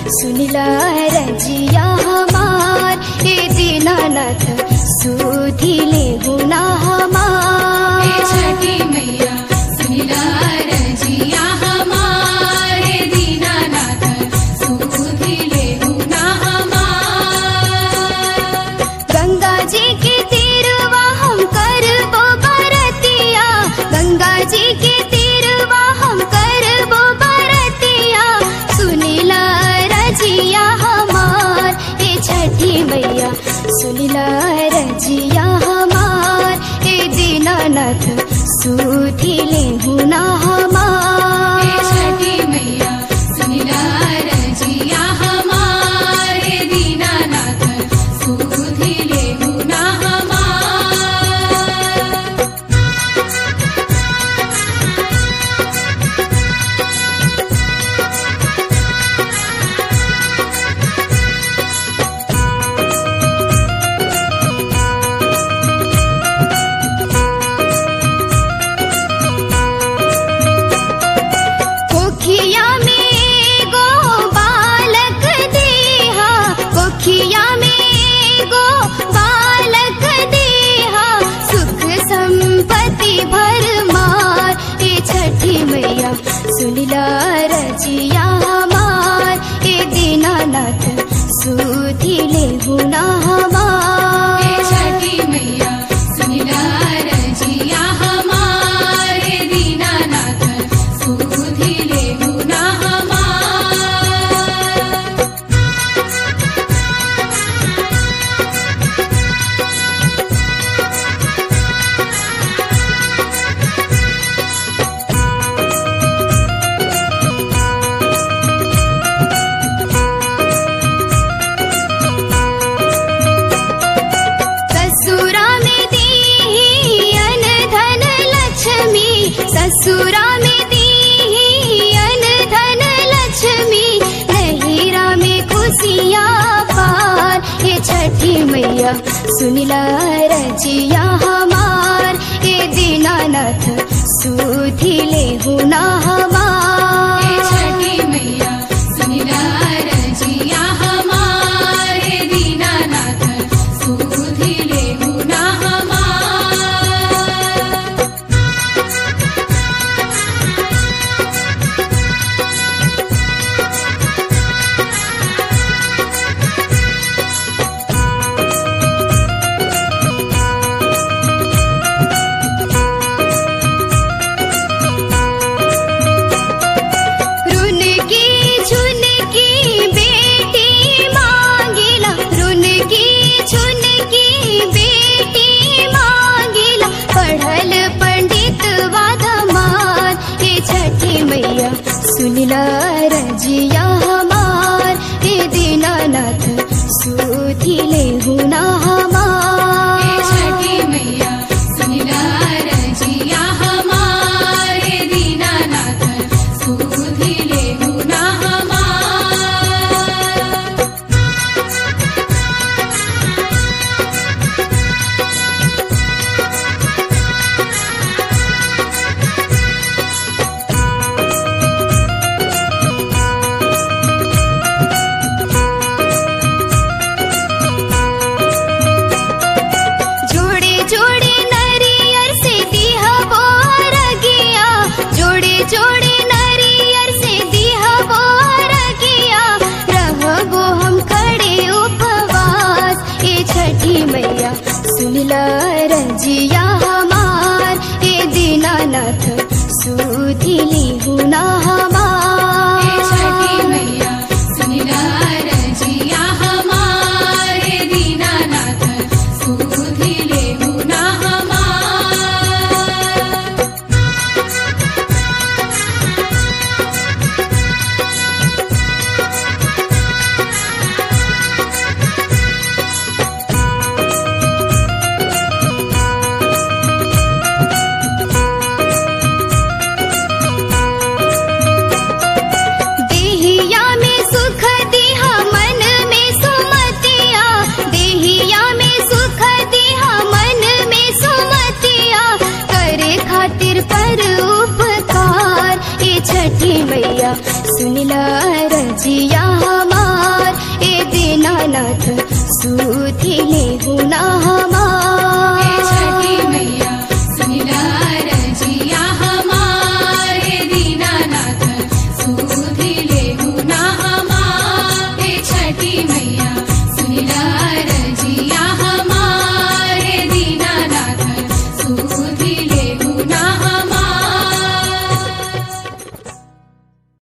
सुनिला रजिया हमार हे दीनानाथ सुधिले गुना हमार हे छठी मैया सुनिला रजिया हमारे दीनानाथ सुधिले गुना हमार गंगा जी के तीरवा हम करबो बरतिया गंगा जी के तीरवा हम करबो बरतिया सुनिला रजिया हमार हे छठी मैया सुनिला रजिया हमार हे दीनानाथ सुधिले हुना हे हमार छठी मैया सुनिला रजिया हमारे दीनानाथ सुधिले गुना हमार कोखिया में गो बालक देहा कोखिया में गो बालक देहा सुख संपत्ति भरमार हे छठी मैया सुनिला रजिया हमार हे दीनानाथ सुधिले गुना हे हमार छठी मैया सुनिला रजिया हमारे दीनानाथ सुधिले गुना हमार ससुरा में दी अन धन लक्ष्मी ससुरा में दी अन धन लक्ष्मी नहीरा में खुशियाँ पार हे छठी मैया सुनिला रजिया हमार हे दीनानाथ सुधिले हुना हे हमार छठी मैया सुनिला रजिया हमारे दीनानाथ सुधिले गुना हमार रुन की झुन की बेटी मांगिला रुन की झुन की बेटी मांगिला पढ़ल पंडित वाधमान हे छठी मैया सुनिला रजिया हमार हे दीनानाथ सुधिले हुना हे हमार छठी मैया सुनिला रजिया हमारे दीनानाथ सुधिले गुना हमार जोड़े जोड़े नरियर से दिहा बोर गिया जोड़े जोड़े नरियर से दिहा बोर गिया रहबो हम खड़े उपवास हे छठी मैया सुनिला रजिया हमार हे दीनानाथ सुधिली हुना हे हमार छठी मैया सुनिला रजिया हमारे दीनानाथ सुधिले गुना हमार देहिया में सुख दिहा मन में सुमतिया देहिया में सुख दिहा मन में सुमतिया करे खातिर पर उपकार ए छठी मैया सुनिला रजिया हमार दीनानाथ सुधिले गुना हमार